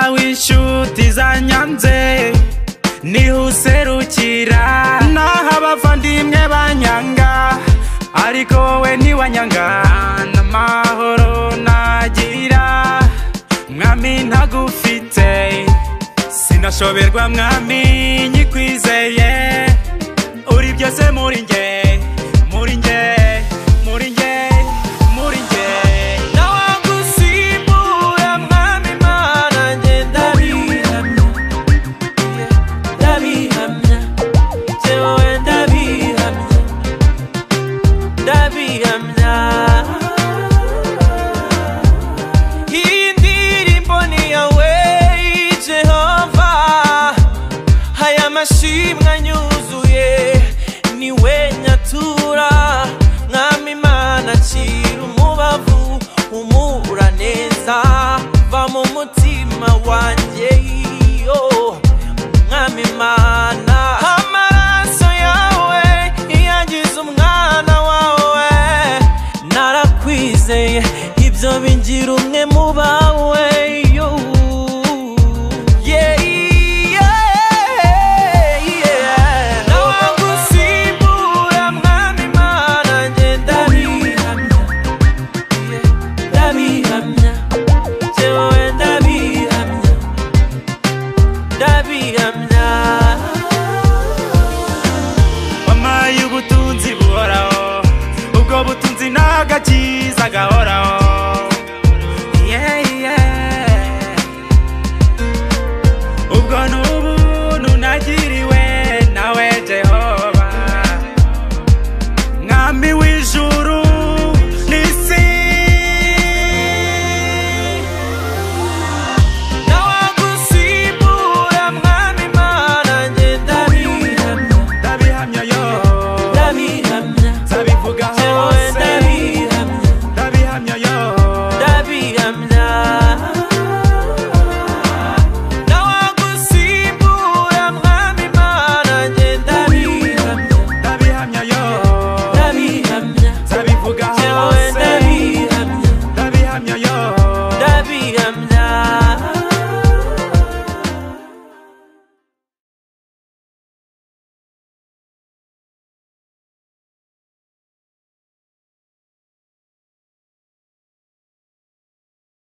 inshuti zanyanze niho userukira naho abavandimwe banyanga ariko we ntiwanyanga n'amahoro nagira mwami ntagufite sinashoberwa mwami nyikwizeye uri byose muri njye muri njye muri njye muri njye nawagusimbura mwami mana njye ndabihamya ndabihamya jewe ndabihamya ndabihamya iyi ndirimbo ni yawe jehova aya mashimwe anyuzuye ni we nyatura mwami imana akira umubavu umura neza va mu mutima wanjye yo mwami imana amaraso yawe iyangiza umwana wawe narakwizeye ibyo bingira umwe mu bawe